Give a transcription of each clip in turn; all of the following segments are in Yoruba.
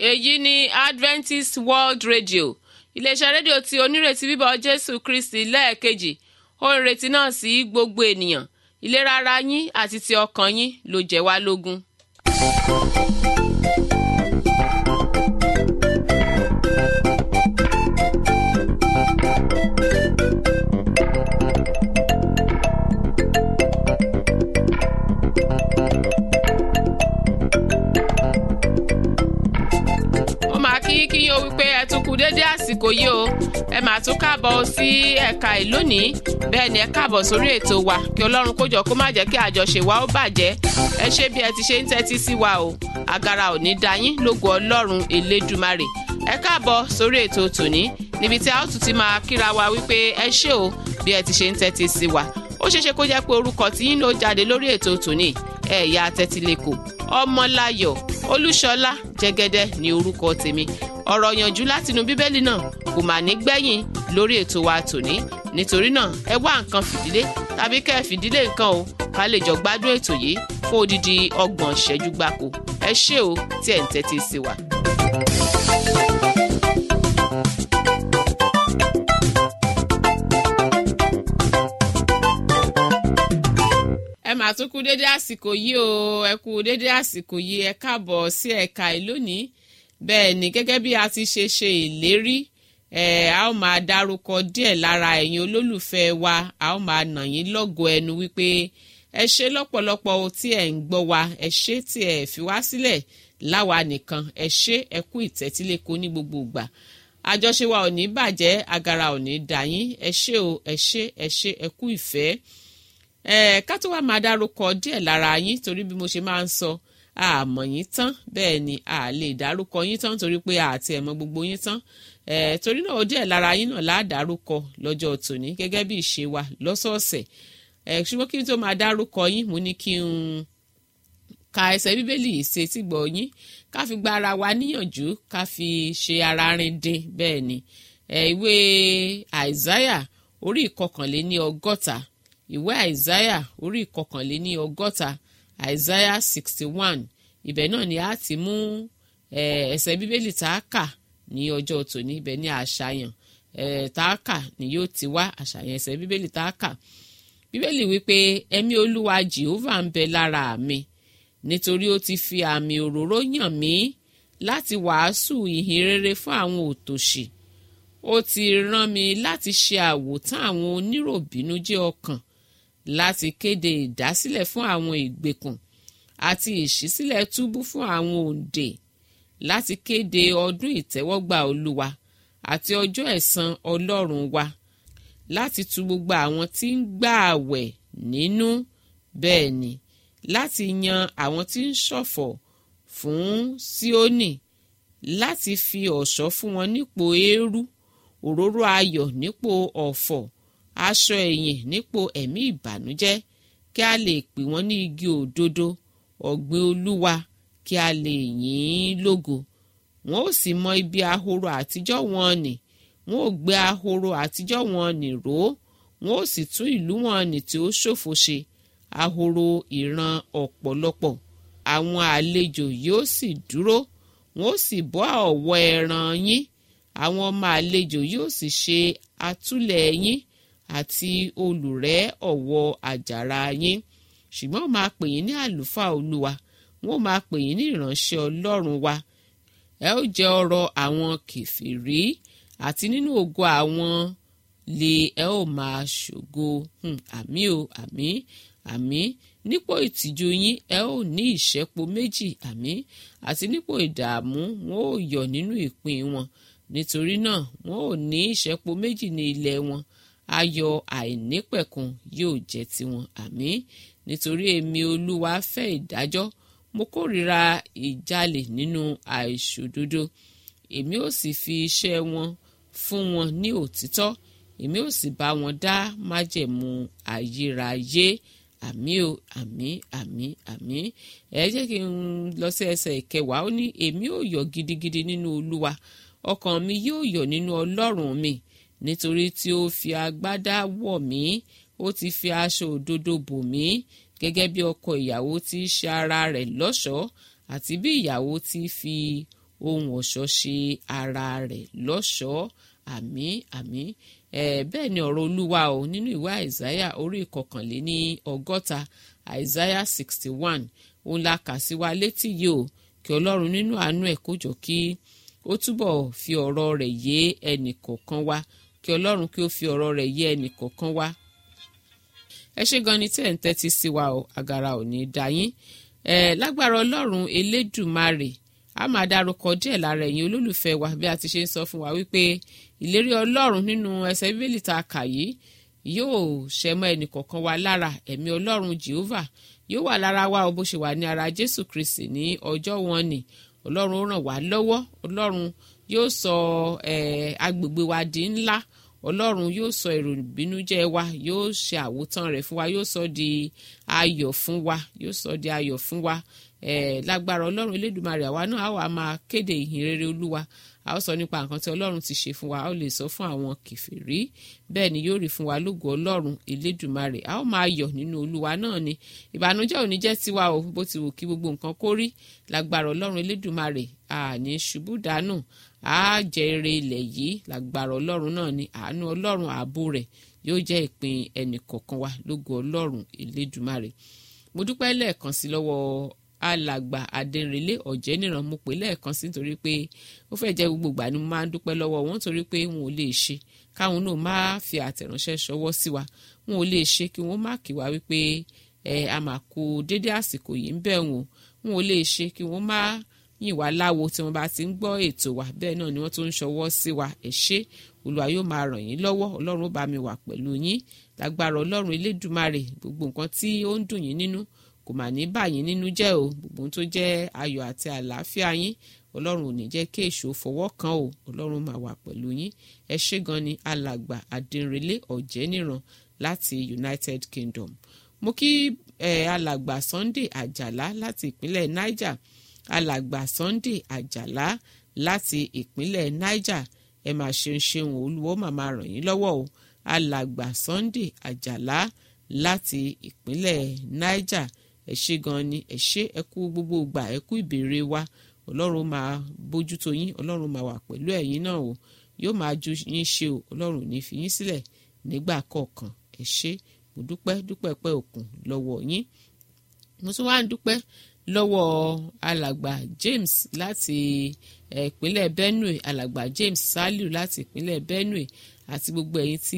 èyí ni adventist world radio iléeṣẹ́ rédíò tí onírètí bíbọ̀ jésù kristi lẹ́ẹ̀kejì ó ń retí náà sí gbogbo ènìyàn ìlera ara yín àti ti ọkàn yín ló jẹ́ wá lógún. ó máa kí kí yín o wípé ẹ tún kú dédé àsìkò yìí o ẹ máa tún káàbọ̀ sí ẹ̀ka ìlónìí bẹ́ẹ̀ ni ẹ káàbọ̀ sórí ètò wa kí ọlọ́run kó jọ kó má jẹ́ kí àjọṣe wa ó bàjẹ́ ẹ ṣe bí ẹ ti ṣe ń tẹ́tí sí wa o àgàrà ò ní da yín lógo ọlọ́run elédùmarè ẹ káàbọ̀ sórí ètò tòní níbi tí a ó tún ti máa kíra wa wípé ẹ ṣé o bí ẹ ti ṣe ń tẹ́tí sí wa ó ṣeéṣe kó jẹ́ pé orúkọ tí yín ló jáde lórí ètò tòní ẹ̀yà tẹ́tílẹ̀kọ̀ ọmọláyọ̀ olúṣọlá jẹ́gẹ́dẹ́ ní orúkọ tèmi ọ̀rọ̀ yànjú látinú bíbélì náà kò mà ní gbẹ̀yìn lórí ètò wa tòní nítorí náà ẹ wá nǹkan fìdílé tàbí kẹ́ ẹ fìdílé nǹkan o ká lè jọ gbádùn ètò yìí fún odidi ọgbọ̀n ìṣẹ́jú gbáko ẹ ṣé o tí ẹ̀ ń tẹ́tí sí wa. ẹ mà tún kú dédé àsìkò yìí o ẹ kú dédé àsìkò yìí ẹ káàbọ̀ sí ẹ̀ka ìlónìí bẹ́ẹ̀ ni gẹ́gẹ́ bí a ti ṣe ṣe ìlérí ẹ a ó máa dárúkọ díẹ̀ lára ẹ̀yin olólùfẹ́ wa a ó máa nà yín lọ́gọ̀ọ́ ẹnu wípé ẹ ṣe lọ́pọ̀lọpọ̀ o tí ẹ̀ ń gbọ́ wa ẹ ṣe tí ẹ fi wá sílẹ̀ láwa nìkan ẹ ṣe ẹ kú ìtẹ́tíléko ní gbogbo ìgbà àjọṣe wa ò ní bàjẹ́ agara ò ní dà yín ẹ ṣe o ẹ ṣe ẹ ṣe ẹ kú ìfẹ́ ẹ ká tó wá máa dárúkọ díẹ̀ lára yín torí bí mo ṣe máa ń sọ àmọ̀ yín tán bẹ́ẹ̀ ni a lè dárúkọ yín tán torí pé àti ẹ̀mọ́ gbogbo yín tán ẹ torí náà ó díẹ̀ lára yín náà láàdárúkọ lọ́jọ́ tòní gẹ́gẹ́ bí ìṣe wa lọ́sọ̀ọ̀sẹ̀ ẹ ṣùgbọ́n kí n tó máa dárúkọ yín mo ní kí n ka ẹsẹ̀ bíbélì ṣe tí gbọ́ yín ká fi gba ara wa níyànjú ká fi ṣe ara rin dín bẹ́ẹ̀ ni ẹ ìwé àìsáyà orí ìkọkànléní ọgọ́ta ìwé àìsáyà orí ìkọkànléní ọgọ́ta àìsáyà sixty one ibẹ̀ náà ni a ti mú ẹsẹ̀ bíbélì tá a kà ní ọjọ́ tòní ibẹ̀ ní àṣàyàn tá a kà ni yóò ti wá àṣàyàn ẹsẹ̀ bíbélì tá a kà bíbélì wípé ẹ̀mí olúwa jehovah ń bẹ lára mi nítorí ó ti fi àmì òróró yàn mí láti wàásù ìhìn rere fún àwọn òtòṣì ó ti rán mi láti ṣe àwòtán àwọn oníròbìnújẹ́ ọkàn láti kéde ìdásílẹ̀ fún àwọn ìgbèkùn àti ìṣísílẹ̀ túbú fún àwọn òǹdè láti kéde ọdún ìtẹ́wọ́gbà olúwa àti ọjọ́ ẹ̀san ọlọ́run wa láti tu gbogbo àwọn tí ń gbà àwẹ̀ nínú bẹ́ẹ̀ ni láti yan àwọn tí ń ṣọ̀fọ̀ fún Síónì láti fi ọ̀ṣọ́ fún wọn nípò eérú òróró ayọ̀ nípò ọ̀fọ̀ aṣọ ẹ̀yìn nípò ẹ̀mí ìbànújẹ́ kí a lè pè wọ́n ní igi òdodo ọ̀gbìn olúwa kí a lè yìn ín lógo wọn ó sì mọ ibi ahoro àtijọ́ wọn nì wọn ó gbé ahoro àtijọ́ wọn nì ró wọn ó sì tún ìlú wọn nì tí ó ṣòfò ṣe ahoro ìran ọ̀pọ̀lọpọ̀ àwọn àlejò yóò sì dúró wọn ó sì bọ́ ọ̀wọ́ ẹran yín àwọn ọmọ àlejò yóò sì ṣe àtúlẹ̀ yín àti olùrẹ́ ọ̀wọ́ àjàrà yín ṣùgbọ́n ó máa pè yín ní àlùfáà olúwa wọn ó máa pè yín ní ìránṣẹ́ ọlọ́run wa ẹ ó jẹ ọrọ̀ àwọn kèfèrí àti nínú ògo àwọn lè ẹ ó máa ṣògo àmì o àmì àmì nípò ìtìjú yín ẹ ó ní ìṣẹ́po méjì àmì àti nípò ìdààmú wọn ó yọ̀ nínú ìpín wọn nítorí náà wọn ò ní ìṣẹ́po méjì ní ilẹ̀ wọn ayọ̀ àìnípẹ̀kun yóò jẹ́ tiwọn àmì nítorí èmi olúwa fẹ́ ìdájọ́ mo kórìíra ìjalè nínú àìṣòdodo èmi ò sì fi iṣẹ́ wọn fún wọn ní òtítọ́ èmi ò sì bá wọn dá májẹ̀mú ayérayé àmì o àmì àmì àmì ẹ jẹ́ kí n lọ sí ẹsẹ̀ ìkẹwàá ó ní èmi ò yọ̀ gidigidi nínú olúwa ọkàn mi yóò yọ̀ nínú ọlọ́run mi nítorí tí ó fi agbádá wọ̀ mí ó ti fi aṣọ òdodo bò mí gẹ́gẹ́ bí ọkọ ìyàwó ti ṣe ara rẹ̀ lọ́ṣọ̀ọ́ àti bí ìyàwó ti fi ohun ọ̀ṣọ́ ṣe ara rẹ̀ lọ́ṣọ̀ọ́ àmì àmì bẹ́ẹ̀ ni ọ̀rọ̀ olúwa o nínú ìwé àìsáyà orí ìkọkànléní ọgọ́ta àìsáyà sixty one òun la kà sí wa létí yìí o kí ọlọ́run nínú àánú ẹ̀ kó jọ kí ó túbọ̀ fi ọ̀rọ̀ rẹ̀ yé ẹnì kọ̀ọ̀kan wa kí ọlọ́run kí ó fi ọ̀rọ̀ rẹ̀ yé ẹnì kọ̀ọ̀kan wa ẹ ṣé gan ni tẹ́ ń tẹ́tí sí wa o àgàrà ò ní dá yín ẹ lágbára ọlọ́run elédùmarè a máa dárúkọ díẹ̀ lára ẹ̀yin olólùfẹ́ wa bí a ti ṣe ń sọ fún wa wípé ìlérí ọlọ́run nínú ẹsẹ̀ bíbélì tá a kà yìí yóò ṣẹ mọ́ ẹnì kọ̀ọ̀kan wa lára ẹ̀mí ọlọ́run jehovah yóò wà lára wa o bó ṣe wà ní ara jésù kristi ní ọjọ́ wọn ni ọlọ́run ó ràn wá lọ́wọ́ ọlọ́run yóò sọ agbègbè wa di ńlá ọlọ́run yóò sọ èrò ìbínújẹ́ wa yóò ṣe àwòtán rẹ̀ fún wa yóò sọ di ayọ̀ fún wa yóò sọ di ayọ̀ fún wa lágbára ọlọ́run elédùmarè àwa náà á wà máa kéde ìhìn rere olúwa a ó sọ nípa nǹkan tí ọlọ́run ti ṣe fún wa a ó lè sọ fún àwọn kìfìrí bẹ́ẹ̀ ni yóò rí fún wa lógo ọlọ́run elédùmarè a ó máa yọ̀ nínú olúwa náà ni ìbànújẹ́ ò ní jẹ́ tiwa o bó ti wù kí gbogbo nǹkan kó rí lágbára ọlọ́run elédùmarè àní ṣubú dànù a jẹ ire ilẹ̀ yìí lágbára ọlọ́run náà ni àánú ọlọ́run ààbò rẹ̀ yóò jẹ́ ìpín ẹnì kọ̀ọ̀kan wa lógo ọlọ́run elédùmarè mo dúpẹ́ lẹ́ẹ̀kan sí lọ́wọ́ alàgbà adẹnrẹlẹ ọ̀jẹ̀níran mo pè lẹ́ẹ̀kan sí nítorí pé ó fẹ́ jẹ́ gbogbo ìgbà ni mo máa ń dúpẹ́ lọ́wọ́ wọn nítorí pé wọn ò lè ṣe káwọn náà máa fi àtẹ̀ránṣẹ́ ṣọwọ́ sí wa wọn ò lè ṣe kí wọ́n má kí wa wípé ẹ a máa kó dédé àsìkò yìí ń bẹ̀ wọn wọn ò lè ṣe kí wọ́n má yìn wá láwo tí wọ́n bá ti ń gbọ́ ètò wa bẹ́ẹ̀ náà ni wọ́n tún ń ṣọwọ́ sí wa ẹ ṣé olúwa yóò máa ràn yín lọ́wọ́ ọlọ́run ó bá mi wà pẹ̀lú yín lágbára ọlọ́run elédùmarè gbogbo nǹkan tí ó ń dùn yín nínú kò mà ní bà yín nínú jẹ́ o gbogbo ohun tó jẹ́ ayọ̀ àti àlàáfíà yín ọlọ́run ò ní jẹ́ kí èṣù fọwọ́ kan o ọlọ́run máa wà pẹ̀lú yín ẹ ṣé gan ni alàgbà adínrelé ọ̀jẹ́níran láti united kingdom mo kí eh, alàgbà sunday àjàlá láti ìpínlẹ̀ niger alàgbà sunday àjàlá láti ìpínlẹ̀ niger ẹ máa ṣeun ṣeun olúwo màmá ràn yín lọ́wọ́ o alàgbà sunday àjàlá láti ìpínlẹ̀ niger ẹ ṣé gan ni ẹ ṣé ẹ kú gbogbo ìgbà ẹ kú ìbéèrè wa ọlọ́run máa bójútó yín ọlọ́run máa wà pẹ̀lú ẹ̀yin náà o yóò máa ju yín ṣe o ọlọ́run ò ní fi yín sílẹ̀ nígbà kọ̀ọ̀kan ẹ ṣé mo dúpẹ́ dúpẹ́ pẹ́ òkun lọ́wọ́ yín mo tún wá ń dúpẹ́ lọ́wọ́ alàgbà James láti ìpínlẹ̀ Benue alàgbà James Saliu láti ìpínlẹ̀ Benue àti gbogbo ẹ̀yin tí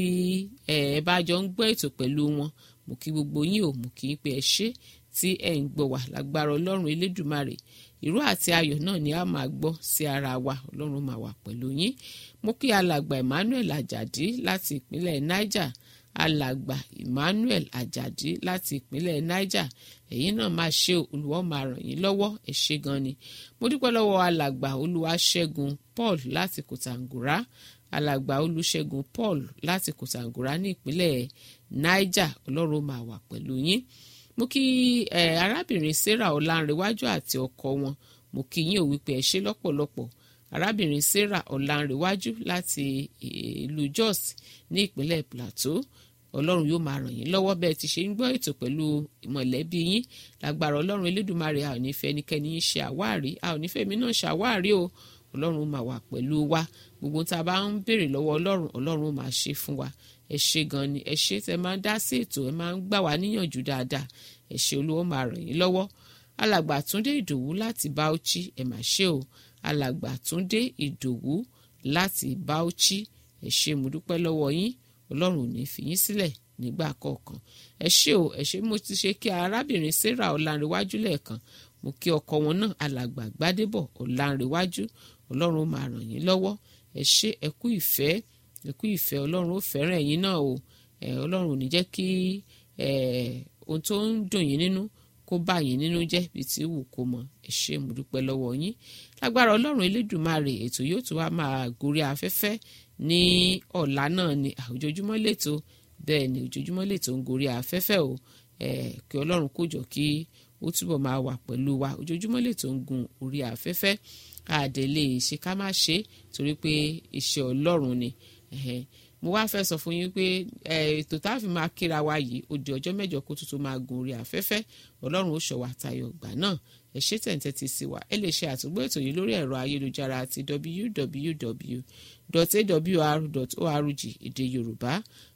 ẹ bá jọ ń gbọ́ ètò pẹ̀lú wọn mo kí gbogbo yín o mo kí pé ẹ ṣé tí ẹ ń gbọ́ wá lágbára Ọlọ́run Elédùmarè ìró àti ayọ̀ náà ni a máa gbọ́ sí ara wa Ọlọ́run máa wà pẹ̀lú yín mo kí alàgbà Emmanuel Ajadi láti ìpínlẹ̀ Niger alàgbà Emmanuel Ajadi láti ìpínlẹ̀ Niger ẹ̀yin náà máa ṣe olùwọ́ máa ràn yín lọ́wọ́ ẹ ṣé gan ni mo dúpẹ́ lọ́wọ́ alàgbà Olúwaṣẹ́gun Paul láti Kòtàngórá alàgbà Olúṣẹ́gun Paul láti Kòtàngórá ní ìpínlẹ̀ Niger Ọlọ́run máa wà pẹ̀lú yín mo kí ẹ arábìnrin Sarah Ọlánrewájú àti ọkọ wọn mo kí yín ò wípé ẹ ṣé lọ́pọ̀lọpọ̀ arábìnrin Sarah Ọlánrewájú láti ìlú Jos ní ìpínlẹ̀ Plateau ọlọ́run yóò máa ràn yín lọ́wọ́ bẹ́ẹ̀ ti ṣe ń gbọ́ ètò pẹ̀lú mọ̀lẹ́bí yín lágbára ọlọ́run elédùnmarè a ò ní fẹ́ ẹnikẹ́ni yín ṣe àwárí a ò ní fẹ́ mi náà ṣàwárí o ọlọ́run máa wà pẹ̀lú wa gbogbo tá a bá ń béèrè lọ́wọ́ ọlọ́run ọlọ́run máa ṣe fún wa ẹ ṣé gan ni ẹ ṣé tẹ máa ń dá sí ètò ẹ máa ń gbà wá níyànjú dáadáa ẹ ṣé olúwa máa ràn yín lọ́wọ́ alàgbà túndé ìdòwú láti Bauchi ẹ mà ṣe o alàgbà túndé ìdòwú láti Bauchi ẹ ṣé mo dúpẹ́ lọ́wọ́ yín ọlọ́run ò ní fi yín sílẹ̀ nígbà kọ̀ọ̀kan ẹ ṣé o ẹ ṣé mo ti ṣe kí arábìnrin sarah ọ̀làǹrẹ̀wájú lẹ́ẹ̀kan mo kí ọkọ wọn náà alàgbà gbádébọ̀ ọ̀làǹrẹ̀wájú ọlọ́run máa ràn yín lọ́wọ́ ẹ ṣé ẹ kú ìfẹ́ ẹ kú ìfẹ́ ọlọ́run ó fẹ́ràn ẹ̀yin náà o ẹ ọlọ́run ò ní jẹ́ kí ẹ ohun tó ń dùn yín nínú kó bá yín nínú jẹ́ bí ti wù kó mọ ẹ ṣé mo dúpẹ́ lọ́wọ́ yín lágbára ọlọ́run elédùnmarè ètò yóò tún wá máa gorí afẹ́fẹ́ ní ọ̀la náà ni ojoojúmọ́ lẹ́tọ̀ bẹ́ẹ̀ ni ojoojúmọ́ lẹ́tọ̀ ń gorí afẹ́fẹ́ o kí ọlọ́run kó jọ kí ó túbọ̀ máa wà pẹ̀lú wa ojoojúmọ́ lẹ́tọ̀ ń gun orí afẹ́fẹ́ àdèlè ṣe ká má ṣe torí pé iṣẹ́ ọlọ́run ni mo wá fẹ́ sọ fún yín pé ètò tá a fi máa kíra wa yìí ó di ọjọ́ mẹ́jọ kó tuntun máa gun orí afẹ́fẹ́ ọlọ́run ó ṣọ́ wa tayọ ìgbà náà ẹ ṣé tẹ̀ǹtẹ̀ ti sí wa ẹ lè ṣe àtúgbò ètò yìí lórí ẹ̀rọ ayélujára àti www.awr.org èdè yorùbá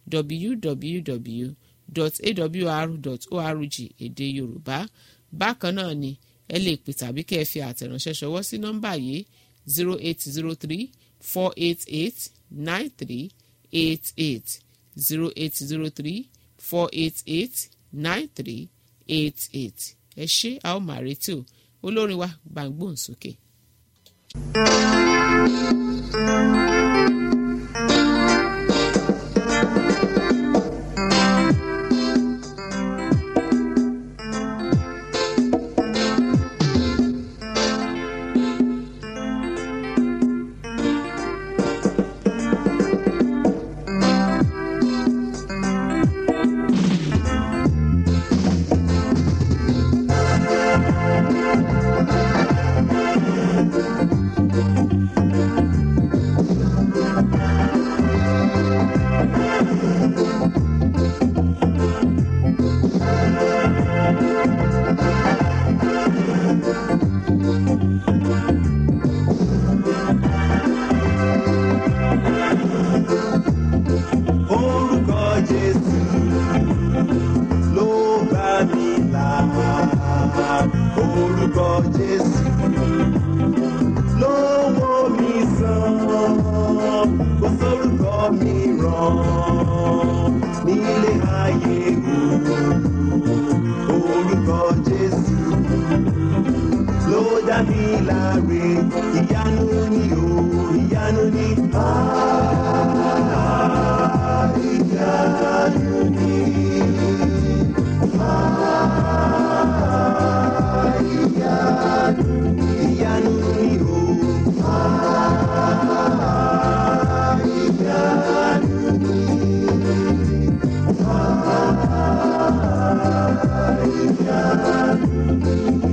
www.awr.org èdè yorùbá bákan náà ni ẹ lè pè tàbí kẹ́ ẹ fi àtẹ̀ránṣẹ́ ṣọwọ́ sí nọ́mbà yìí zero eight zero three four eight eight nine three eight eight zero eight zero three four eight eight nine three eight eight ẹ ṣé a ó máa retí o olórin wa gbàngbòn sókè. orúkọ jésù ló bá mi là orúkọ jésù ló wò mí sàn kò sórúkọ mi ràn nílé ayé o orúkọ jésù ló dá mi láre ìyanu ni o ìyanu ni ah, ìyanu ni ah, ìyanu ni ìyanu ni o ah, ìyanu ni ah, ìyanu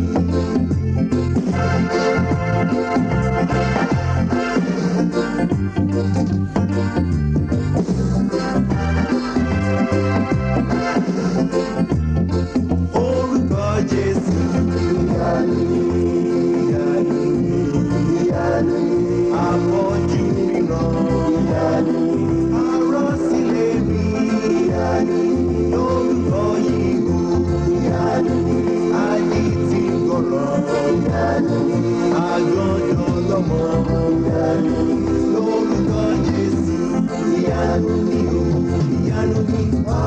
orúkọ jésù ìyanu ìyanu ìyanu àpọ̀jù ríran ìyanu arọ́sílẹ̀ rí ìyanu lórúkọ yìí o ìyanu adití gbọ̀rọ̀ ìyanu àgọ́dọ̀ lọ́mọ ìyanu lórúkọ jésù ìyanu ni o ìyanu ni wá.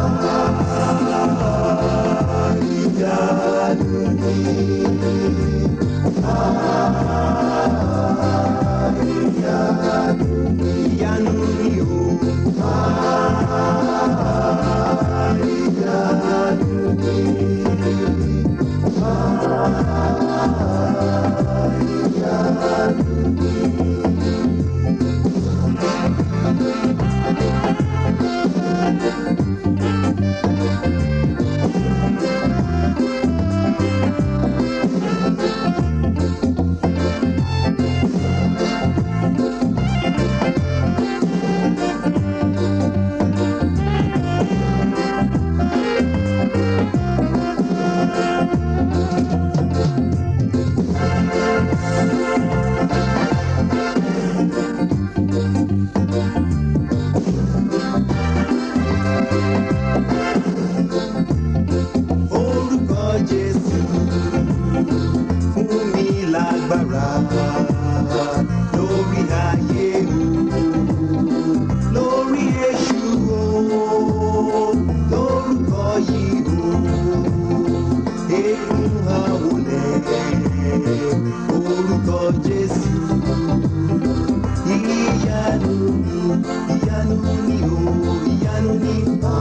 ìyanu ni ìyanu ni ìyanu ni o ìyanu ni orúkọ jésù fún mi lágbára lórí ayé o lórí èṣù o lórúkọ yìí o eégún àwòlẹ̀ orúkọ jésù ìyanu ni ìyanu ni o ìyanu ni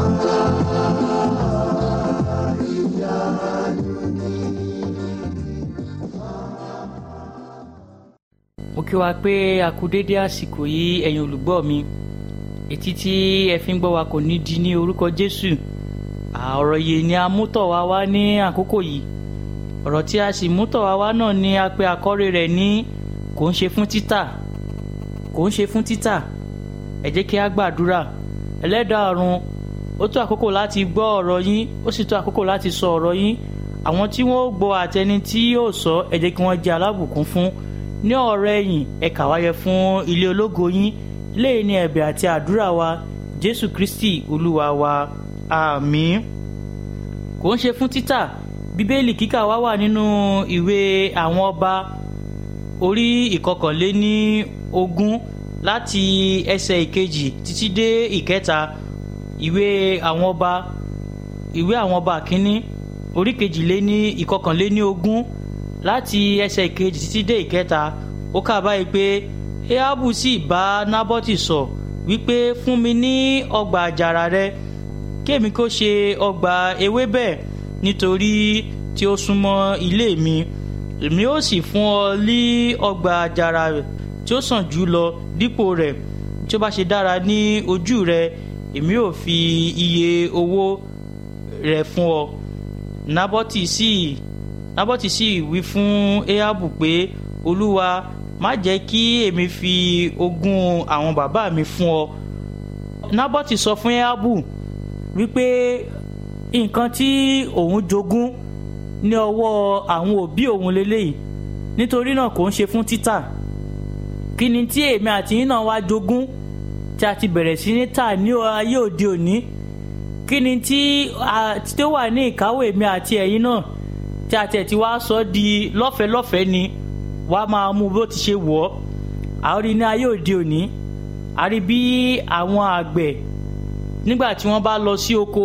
ah, ìyanu ni. mo kí wa pé a kú dédé àsìkò yìí ẹ̀yin olùgbọ́ mi etí tí ẹ fi ń gbọ́ wa kò ní di ní orúkọ jésù ọ̀rọ̀ yìí ni a mú tọ̀ wá wá ní àkókò yìí ọ̀rọ̀ tí a sì mú tọ̀ wá wá náà ni a pè àkọ́rí rẹ̀ ní kò ń ṣe fún títà kò ń ṣe fún títà ẹ jẹ́ kí a gbàdúrà ẹlẹ́dàá ọ̀run ó tó àkókò láti gbọ́ ọ̀rọ̀ yín ó sì tó àkókò láti sọ ọ̀rọ̀ yín àwọn tí wọ́n ó gbọ́ àtẹni tí yóò sọ ẹ jẹ́ kí wọ́n jẹ́ alábùkún fún ní ọ̀rọ̀ ẹ̀yìn ẹ kà wáyé fún ilé ológo yín léyìí ní ẹ̀bẹ̀ àti àdúrà wa jésù kristi olúwa wa àmín kò ń ṣe fún títà bíbélì kíkà wá wà nínú ìwé àwọn ọba orí ìkọkànléní ogún láti ẹsẹ̀ ìkejì títí dé ìkẹta ìwé àwọn ọba ìwé àwọn ọba kínní orí kejìléní ìkọkànléní ogún láti ẹsẹ̀ ìkejì títí dé ìkẹta ó kà báyìí pé ehabu sì bá nábọ́tì sọ wípé fún mi ní ọgbà àjàrà rẹ kémi kó ṣe ọgbà ewébẹ̀ nítorí tí ó súnmọ́ ilé mi èmi ó sì fún ọ ní ọgbà àjàrà tí ó sàn jù lọ dípò rẹ̀ tí ó bá ṣe dára ní ojú rẹ èmi ò fi iye owó rẹ̀ fún ọ nábọ́tì sì nábọ́tì sì wí fún ehabu pé olúwa má jẹ́ kí èmi fi ogún àwọn bàbá mi fún ọ nábọ́tì sọ fún ehabu wípé nǹkan tí òun jogún ní ọwọ́ àwọn òbí òun lélẹ́yìí nítorí náà kò ń ṣe fún títà kí ni tí èmi àti yín náà wá jogún tí a ti bẹ̀rẹ̀ sí ní tà ní ayé òde òní kí ni tí tí ó wà ní ìkáwọ́ èmi àti ẹ̀yin náà tí a tẹ̀ tí wá sọ di lọ́fẹ̀ẹ́ lọ́fẹ̀ẹ́ ni wàá máa mú bó ti ṣe wọ̀ ọ́ àwọn rí ní ayé òde òní a rí bí àwọn àgbẹ̀ nígbà tí wọ́n bá lọ sí oko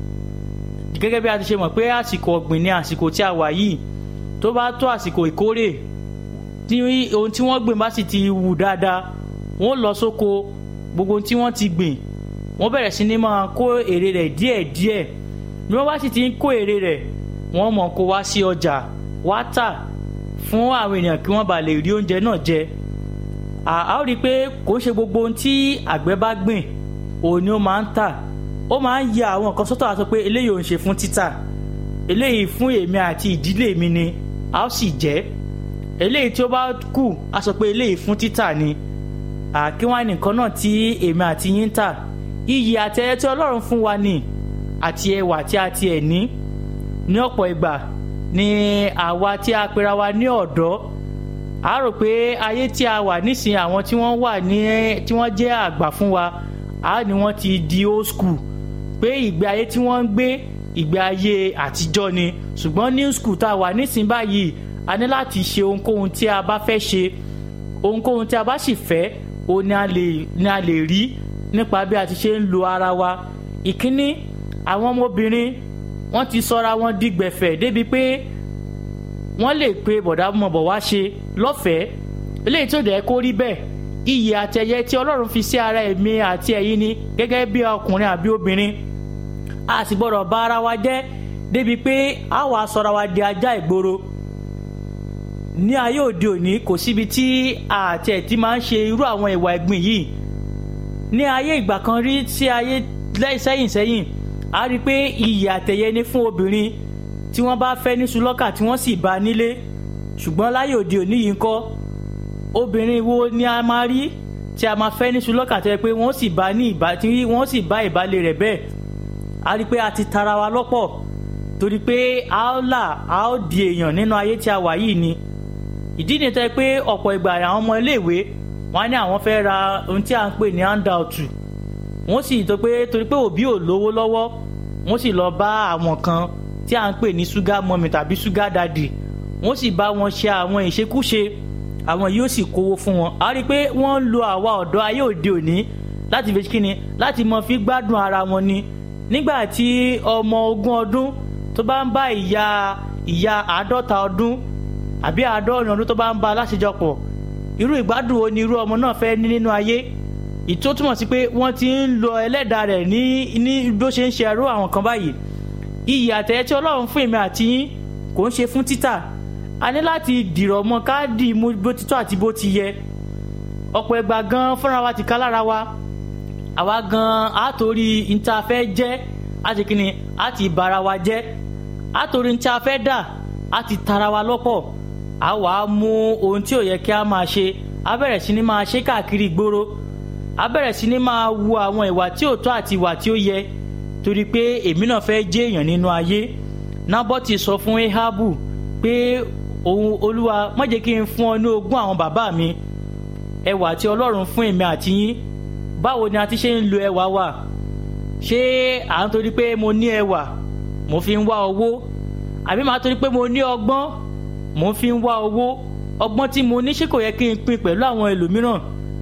gẹ́gẹ́ bí a ti ṣe mọ̀ pé àsìkò ọ̀gbìn ni àsìkò tí a wà yìí tó bá tó àsìkò ìkórè tí ohun tí wọ́n gbìn bá sì ti wù dáadáa wọ́n lọ sóko gbogbo ohun tí wọ́n ti gbìn wọ́n bẹ̀rẹ̀ sí ní máa kó èrè rẹ̀ díẹ̀díẹ̀ bí wọ́n bá sì ti ń kó èrè rẹ̀ wọ́n mọ̀ kó wá sí ọjà wá tà fún àwọn ènìyàn kí wọ́n bá lè rí oúnjẹ náà jẹ a ó rí i pé kò ń ṣe gbogbo ohun tí àgbẹ̀ bá gbìn òun ni ó máa ń tà ó máa ń yẹ àwọn nǹkan sọ́tọ̀ àti pé eléyìí ò ń ṣe fún títà eléyìí fún èmi àti ìdílé mi ni a ó sì jẹ́ eléyìí tí ó bá kù a sọ pé eléyìí fún títà ni àkíwá nìkan náà tí èmi àti yín ń tà iyì àti ẹyẹ tí ọlọ́run fún wa ni àti ẹwà tí a tiẹ̀ ní ní ọ̀pọ̀ ìgbà ni àwa tí a pera wa ní ọ̀dọ́ a rò pé ayé tí a wà nísìnyí àwọn tí wọ́n wà ní tí wọ́n jẹ́ àgbà fún wa a ní wọ́n ti di old school pé ìgbé ayé tí wọ́n ń gbé ìgbé ayé àtijọ́ ni ṣùgbọ́n new school tá a wà nísìnyí báyìí a ní láti ṣe ohunkóhun tí a bá fẹ́ ṣe ohunkóhun tí a bá sì fẹ́ òun ni a lè ni a lè rí nípa bí a ti ṣe ń lo ara wa ìkíní àwọn ọmọbìnrin wọ́n ti sọra wọn di gbẹ̀fẹ̀ débi pé wọ́n lè pe bọ̀dá mọ̀bọ̀ wá ṣe lọ́fẹ̀ẹ́ eléyìí tó dẹ̀ kó rí bẹ́ẹ̀ iyì àtẹ̀yẹ tí ọlọ́run fi sí ara ẹ̀mí àti ẹ̀yin ni gẹ́gẹ́ bí ọkùnrin àbí obìnrin a sì gbọ́dọ̀ bá ara wa jẹ́ débi pé a wàá sọra wa di ajá ìgboro ní ayé òde òní kò síbi tí àti ẹ̀ ti máa ń ṣe irú àwọn ìwà ẹ̀gbìn yìí ní ayé ìgbà kan rí sí ayé sẹ́yìn sẹ́yìn a rí i pé iyì àtẹ̀yẹ ni fún obìnrin tí wọ́n bá fẹ́ ní sulọ́kà tí wọ́n sì bá a nílé ṣùgbọ́n láyé òde òní yìí ń kọ́ obìnrin wo ni a máa rí tí a máa fẹ́ ní sulọ́kà tó yẹ pé wọ́n sì bá ní ìbá tí wọ́n sì bá ìbálẹ̀ rẹ̀ bẹ́ẹ̀ a rí i pé a ti tara wa lọ́pọ̀ torí pé a ó là a ó di èèyàn nínú ayé tí a wà yìí ni ìdí ni tẹ́ pé ọ̀pọ̀ ìgbà àwọn ọmọ iléèwé wọ́n á ní àwọn fẹ́ ra ohun tí a ń pè ní handout wọ́n sì tó pé torí pé òbí ò lówó lọ́wọ́ wọ́n sì lọ bá àwọn kan tí a ń pè ní sugar mummy tàbí sugar daddy wọ́n sì bá wọn ṣe àwọn ìṣekúṣe àwọn yóò sì kówó fún wọn a rí i pé wọ́n ń lo àwa ọ̀dọ́ ayé òde òní láti fi kíni láti mọ fi gbádùn ara wọn ni nígbà tí ọmọ ogún ọdún tó bá ń bá ìyá ìyá àádọ́ta ọdún àbí àádọ́rin ọdún tó bá ń bá aláṣejọpọ̀ irú ìgbádùn wo ni irú ọmọ náà fẹ́ ní nínú ayé ìtó túmọ̀ sí pé wọ́n ti ń lo ẹlẹ́dàá rẹ̀ ní ní bó ṣe ń ṣe ẹrú àwọn kan báyìí iyì àtẹ̀yẹ tí ọlọ́run fún èmi àti yín kò ń ṣe fún títà a ní láti dìrọ̀ mọ́ káàdì mú bó ti tọ́ àti bó ti yẹ ọ̀pọ̀ ẹgbà gan fúnra wa ti ká lára wa àwa gan á torí níta fẹ́ jẹ́ á ti kíni á ti bara wa jẹ́ á torí níta fẹ́ dà á ti tara wa lọ́pọ̀ á wà á mú ohun tí ò yẹ kí a máa ṣe á bẹ̀rẹ̀ sí ni máa ṣe káàkiri ìgboro á bẹ̀rẹ̀ sí ní máa wu àwọn ìwà tí ò tọ́ àti ìwà tí ó yẹ torí pé èmi náà fẹ́ jẹ́ èèyàn nínú ayé nábọ́tì sọ fún ehabu pé òun olúwa má jẹ́ kí n fún ọ ní ogún àwọn bàbá mi ẹwà tí ọlọ́run fún èmi àti yín báwo ni a ti ṣe ń lo ẹwà wa ṣé à ń torí pé mo ní ẹwà mo fi ń wá owó àbí màá torí pé mo ní ọgbọ́n mo fi ń wá owó ọgbọ́n tí mo ní ṣé kò yẹ kí n pín pẹ̀lú àwọn ẹlòmíràn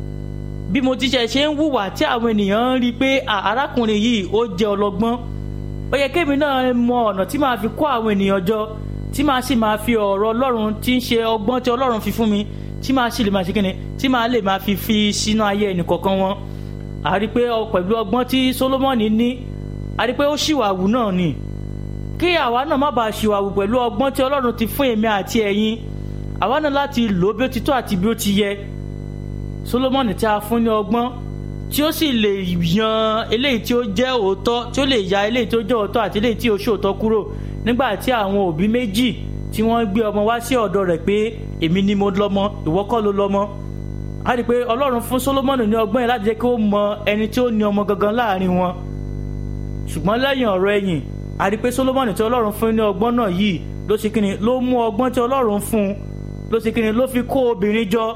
bí mo ti ṣe ṣe ń hùwà tí àwọn ènìyàn ń rí i pé arákùnrin yìí ó jẹ́ ọlọ́gbọ́n ó yẹ kémi náà mọ ọ̀nà tí màá fi kó àwọn ènìyàn jọ tí màá sì máa fi ọ̀rọ̀ ọlọ́run tí ń ṣe ọgbọ́n tí ọlọ́run fi fún mi tí màá sì lè máa ṣe kíni tí màá lè máa fi fi sínú ayé ẹnìkọ̀ọ̀kan wọn a rí i pé pẹ̀lú ọgbọ́n tí Solomoni ní a rí i pé ó ṣìwàwù náà ni kí àwa náà má bàa ṣìwàwù pẹ̀lú ọgbọ́n tí ọlọ́run ti fún èmi àti ẹ̀yin àwa náà láti lò ó bí ó ti tó àti bí ó ti yẹ Solomoni tí a fún ní ọgbọ́n tí ó sì lè yan eléyìí tí ó jẹ́ òótọ́ tí ó lè ya eléyìí tí ó jẹ́ òótọ́ àti eléyìí tí ó ṣòótọ́ kúrò nígbà tí àwọn òbí méjì tí wọ́n gbé ọmọ wá sí ọ̀dọ̀ rẹ̀ pé èmi ni mo lọ́mọ ìwọ kọ́ ló lọ́mọ a rí i pé ọlọ́run fún Solomoni ní ọgbọ́n yẹn láti jẹ́ kí ó mọ ẹni tí ó ní ọmọ gangan láàrin wọn ṣùgbọ́n lẹ́yìn ọ̀rọ̀ ẹ̀yìn a rí i pé Solomoni tí ọlọ́run fún ní ọgbọ́n náà yìí ló ṣe kíni ló mú ọgbọ́n tí ọlọ́run fún ló ṣe kíni ló fi kó obìnrin jọ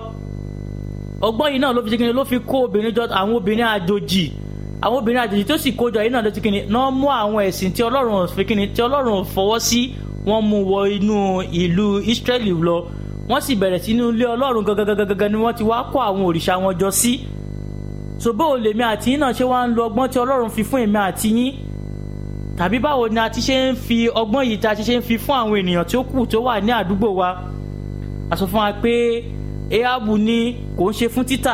ọgbọ́n yìí náà ló fi ṣe kíni ló fi kó obìnrin jọ àwọn obìnrin àjòjì àwọn obìnrin àjòjì tó sì kójọ yìí náà ló ti kíni náà mú àwọn ẹ̀sìn tí ọlọ́run fi kíni tí ọlọ́run fọwọ́ sí wọ́n mú wọ inú ìlú Ísírẹ́lì lọ wọ́n sì bẹ̀rẹ̀ sínú ilé ọlọ́run gangan ni wọ́n ti wá kó àwọn òrìṣà wọn jọ sí so báwo lèmi àti yín náà ṣe wá ń lo ọgbọ́n tí ọlọ́run fi fún èmi àti yín tàbí báwo ni a ti ṣe ń fi ọgbọ́n yìí tá a ti ṣe ń fi fún àwọn ènìyàn tí ó kù tó wà ní àdúgbò wa a sọ fún wa pé ehabu ni kò ń ṣe fún títà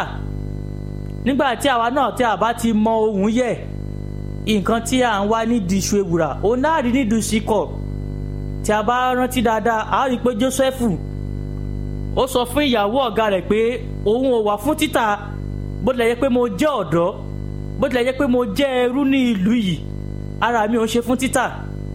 nígbà tí àwa náà tí a bá ti mọ ohun yẹ nǹkan tí à ń wá nídìí iṣu ewùrà òun náà rí nídìí síkọ tí a bá rántí dáadáa a rí i pé Jósẹ́fù ó sọ fún ìyàwó ọ̀gá rẹ̀ pé òun ò wà fún títà bó tilẹ̀ yẹ pé mo jẹ́ ọ̀dọ́ bó tilẹ̀ yẹ pé mo jẹ́ ẹrú ní ìlú yìí ara mi ò ṣe fún títà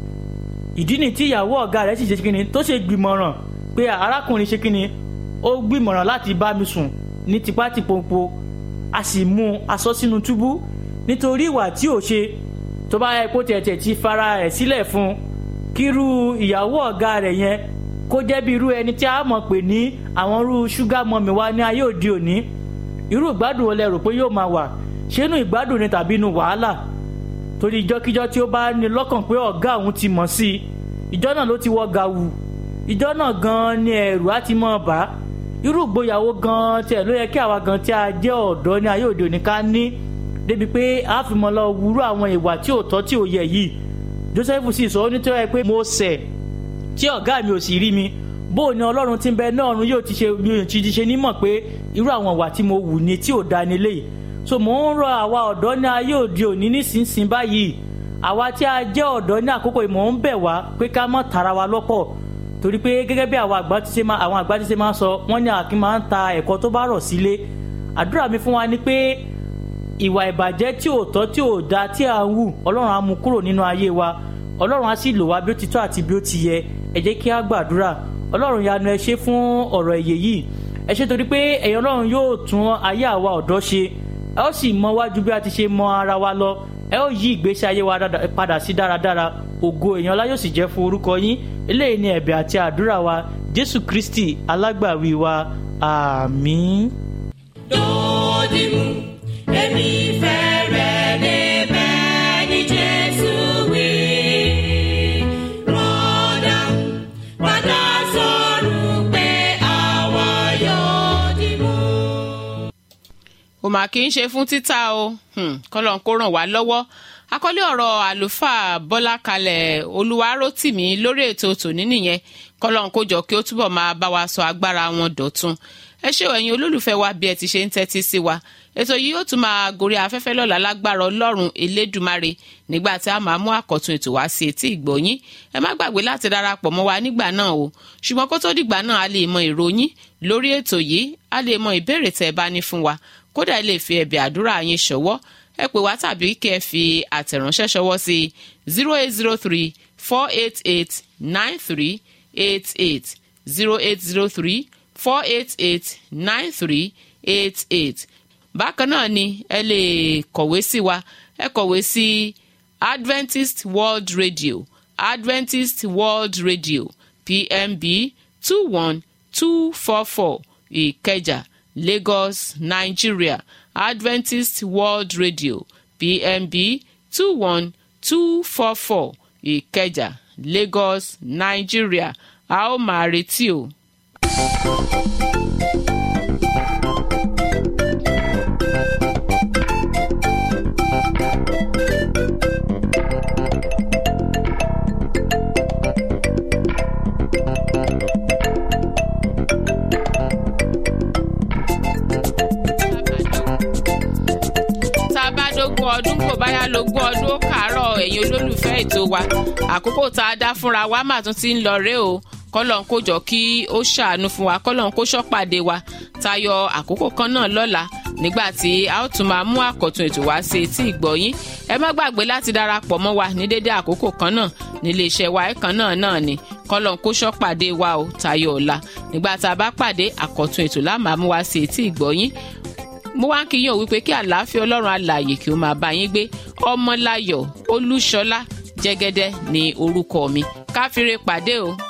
ìdí ni tí ìyàwó ọ̀gá rẹ̀ sì ṣe kíni tó ṣe gbìmọ̀ràn pé arákùnrin ṣe kíni ó gbìmọ̀ràn láti bá mi sùn ní tipátìpompo a sì mú un aṣọ sínú túbú nítorí ìwà tí ò ṣe tó bá yẹ kó tẹ̀tẹ̀ ti fara rẹ̀ sílẹ̀ fún un kírú ìyàwó ọ̀gá rẹ̀ yẹn kó jẹ́ bí irú ẹni tí a mọ̀ pé ní àwọn irú ṣúgà mọ́mì wa ní ayé òde òní irú ìgbádùn wo lẹ rò pé yóò máa wà ṣé inú ìgbádùn ni tàbí inú wàhálà torí ìjọkíjọ tí ó bá ní lọ́kàn pé ọ̀gá òun ti mọ̀ sí i ìjọ náà ló ti wọ gàwù ìjọ náà gan-an ni ẹ̀rù á ti mọ̀ bá irú ìgbéyàwó gan-an tiẹ̀ ló yẹ kí àwa gan tí a jẹ́ ọ̀dọ́ ní ayé òde òní ká ní débi pé a fi mọ̀ lọ wúrú àwọn ìwà tí ò tọ́ tí ò yẹ yìí Joseph sì sọ nítorí pé mo ṣẹ̀ tí ọ̀gá mi ò sì rí mi bó ni ọlọ́run ti ń bẹ náà ọ̀run yóò ti ṣe mi ò ti ṣe nímọ̀ pé irú àwọn ìwà tí mo wù ni tí ò da nílé yìí so mò ń rọ àwa ọ̀dọ́ ní ayé òde òní nísinsìnyí báyìí àwa tí a jẹ́ ọ̀dọ́ ní àkókò yìí mò ń bẹ̀ wá pé ká má tara wa lọ́pọ̀ torí pé gẹ́gẹ́ bí àwọn àgbà ti ṣe máa àwọn àgbà ti ṣe máa sọ wọ́n ní àkín máa ń ta ẹ̀kọ́ tó bá rọ̀ sílé àdúrà mi fún wa ni pé ìwà ìbàjẹ́ tí ò tọ́ tí ò da tí à ń wù ọlọ́run á mú kúrò nínú ayé wa ọlọ́run á sì lò wá bí ó ti tọ́ àti bí ó ti yẹ ẹ jẹ́ kí á gbàdúrà ọlọ́run yanu ẹ ṣe fún ọ̀rọ̀ èyè yìí ẹ ṣe torí pé ẹ̀yin ọlọ́run yóò tún ayé àwa ọ̀dọ́ ṣe ẹ ó sì mọ wájú bí a ti ṣe mọ ara wa lọ ẹ ó yí ìgbésí ayé wa padà sí dáradára ògo èèyàn ọlá yóò sì jẹ́ fún orúkọ yín eléyìí ni ẹ̀bẹ̀ àti àdúrà wa jésù kristi alágbàwí wa àmín. dòdìmú èmi fẹ́ rẹ̀ débẹ̀ ní jésù wí. rọ́dà padà sọ̀rọ̀ pé àwa yóò dìmú. kò mà kí n ṣe fún títà o kọ́lọ́n kó ràn wá lọ́wọ́ àkọlé ọ̀rọ̀ àlùfáà bọ́lá kalẹ̀ olúwarótìmí lórí ètò tòní nìyẹn kọ́lọ́n kó jọ kí ó túbọ̀ máa bá wa sọ agbára wọn dọ̀tun ẹ ṣé o ẹ̀yin olólùfẹ́ wa bí ẹ ti ṣe ń tẹ́tí sí wa ètò yìí yóò tún máa gorí afẹ́fẹ́ lọ́la lágbára ọlọ́run elédùmarè nígbà tí a máa mú àkọ́tun ètò wá sí etí ìgbọ̀nyín ẹ má gbàgbé láti darapọ̀ mọ́ wa nígbà náà o ṣùgbọ́n kó tó dìgbà náà a lè mọ ìròyìn lórí ètò yìí a lè mọ ìbéèrè tẹ́ ẹ bá ní fún wa kódà ẹ lè fi ẹ̀bẹ̀ àdúrà yín ṣọwọ́ ẹ pè wá tàbí kẹ́ ẹ fi àtẹ̀ránṣẹ́ ṣọwọ́ sí zero eight zero three four eight eight nine three eight eight zero eight zero three four eight eight nine three eight eight bákan náà ni ẹ lè kọ̀wé sí wa ẹ kọ̀wé sí adventist world radio adventist world radio pmb two one two four four ìkẹjà lagos nigeria adventist world radio pmb two one two four four ìkẹjà lagos nigeria a ó máa retí o. tá a bá dógún ọdún kò báyà lógún ọdún ó kàárọ̀ ẹ̀yin olólùfẹ́ ètò wa àkókò tá a dá fúnra wa mà tún ti ń lọ ré o kọ́lọ́n kó jọ kí ó ṣàánú fún wa kọ́lọ́n kó ṣọ́pàdé wa tayọ àkókò kan náà lọ́la nígbà tí a ó tún máa mú àkọ́tún ètò wá sí etí ìgbọ́yín ẹ má gbàgbé láti darapọ̀ mọ́ wa ní dédé àkókò kan náà nílé iṣẹ́ wa ẹ̀kan náà náà ni kọ́lọ́n kó ṣọ́pàdé wa o tayọ ọ̀la nígbà tá a bá pàdé àkọ́tún ètò láàmú mú wá sí etí ìgbọ́yín mo wá ń kí yín o wípé kí àlàáfíà ọlọ́run alààyè kí ó máa bá yín gbé ọmọláyọ̀ olúṣọlá jẹ́gẹ́dẹ́ ní orúkọ mi káfíńre pàdé o.